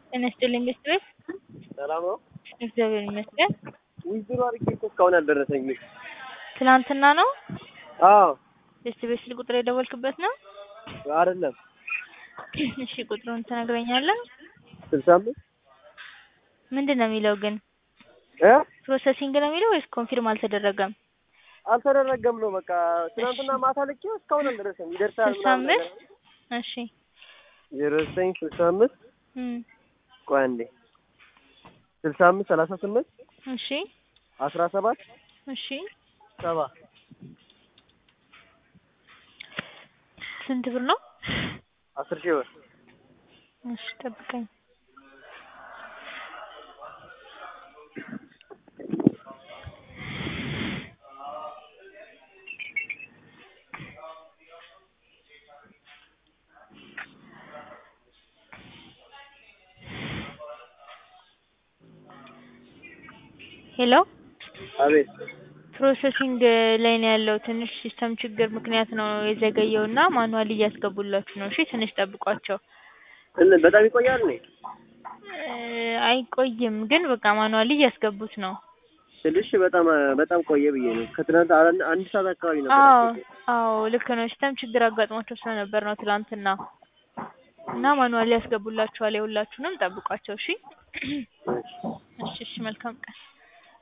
ጤና ይስጥልኝ ቤት ሰላም ነው? እግዚአብሔር ይመስገን። ዊዝድሮ አድርጌ እኮ እስካሁን አልደረሰኝም። ትናንትና ነው አዎ ቤት ቤት ስልክ ቁጥር የደወልክበት ነው? አይደለም እሺ ቁጥሩን ትነግረኛለህ? ስልሳ አምስት ምንድን ነው የሚለው ግን እ ፕሮሰሲንግ ነው የሚለው ወይስ ኮንፊርም አልተደረገም? አልተደረገም ነው በቃ ትናንትና ማታ ልኬው እስካሁን አልደረሰም። ይደርሳል ስልሳ ምናምን ነገር አምስት እሺ ዜሮ ዘጠኝ ስልሳ አምስት እም ቆይ አንዴ ስልሳ አምስት ሰላሳ ስምንት እሺ አስራ ሰባት እሺ ሰባ ስንት ብር ነው? አስር ሺህ ብር እሺ ጠብቀኝ። ሄሎ አቤት ፕሮሰሲንግ ላይ ነው ያለው። ትንሽ ሲስተም ችግር ምክንያት ነው የዘገየው እና ማኑዋሊ እያስገቡላችሁ ነው። እሺ ትንሽ ጠብቋቸው። እን በጣም ይቆያል ነው እ አይቆይም ግን በቃ ማኑዋሊ እያስገቡት ነው። ትንሽ በጣም በጣም ቆየ ብዬ ነው። ከትናንት አን- አንድ ሰዓት አካባቢ ነበር አዎ ያስገቡት። አዎ ልክ ነው። ሲስተም ችግር አጋጥሟቸው ስለነበር ነው ትላንትና እና ማኑዋሊ ያስገቡላችኋል። የሁላችሁንም ጠብቋቸው። እሺ እሺ። እሺ እሺ መልካም ቀን